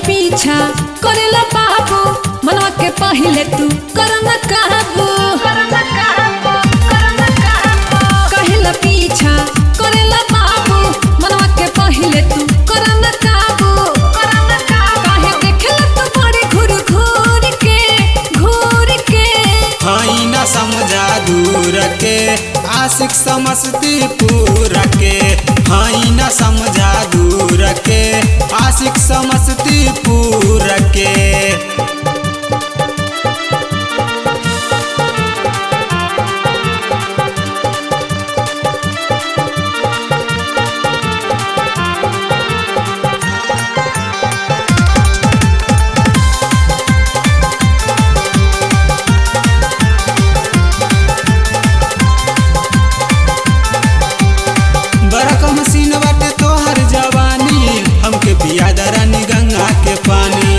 पीछा करेला बाबू मनवा के पहिले तू करना काबू कहेला पीछा करेला बाबू मनवा के पहिले तू करना काबू काहे देखेला तू बड़े घूर घूर के घूर के हई न समझा दूर के आशिक समस्तीपुर के हई न समझा दूर के आशिक समस्तीपुर के बरक मसीन बाटे तोहर जवानी हमके पिया दरानी गंगा के पानी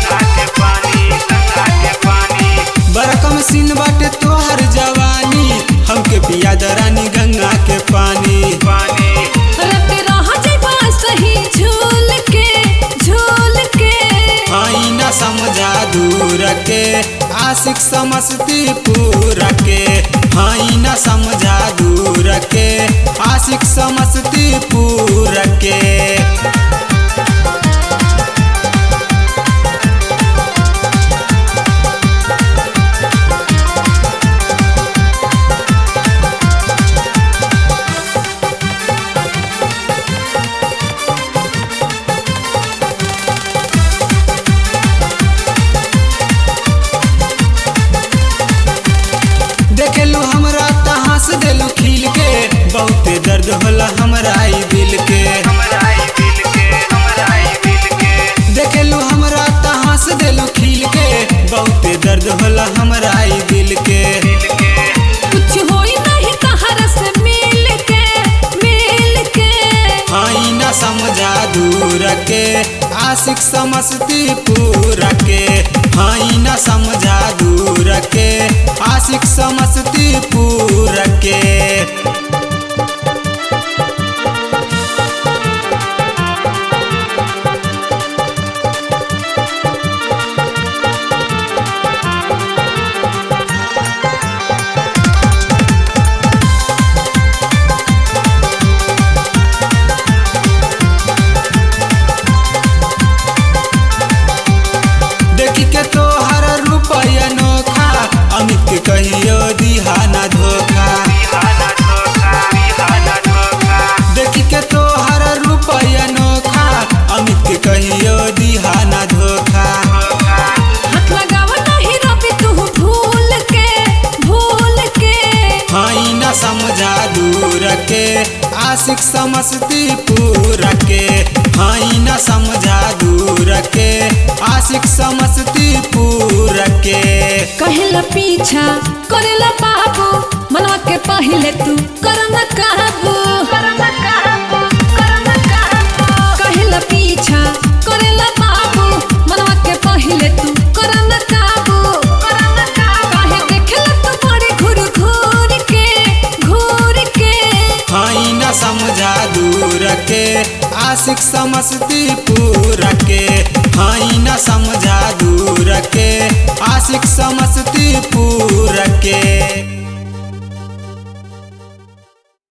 बरक मसीन बाटे तोहर जवानी हमके पिया दरानी गंगा के पानी रट रह जइबा सही झूल के झूल के हई न समझा दूर के आशिक समस्तीपुर के हई न समझा दूर के आशिक समस्तीपुर के देखेलू हमरा त हंस देलू खिल के बहुते दर्द होला हमरा ई दिल के देखेलू हमरा त हंस देलू खिल के बहुते दर्द होला हमरा ई दिल के कुछ होई नहीं तहरा से मिल के मिल के हई न समझा दूर के आशिक समस्तीपुर के हई न समझा दूर के आशिक समस्तीपुर के देखी के तोहर रुपया नोखा अमित के कहियो दिहाना धोखा देखी के तोहर रुपया नोखा अमित के कहियो दिहाना धोखा हाथ लगावा नहीं रवि तू भूल के भूल के हई न समझा दूर के आशिक समस्तीपुर के हई न समझा दूर के आशिक समस्तीपुर के कहेला पीछा करेला बाबू मनवा के पहिले तू करना काबू कहेला पीछा करेला बाबू मनवा के पहिले तू करना काबू काहे देखेला तू बड़े घूर घूर के घूर के हई न समझा दूर के आशिक समस्तीपुर के हई न समझा दूर के आशिक समस्ती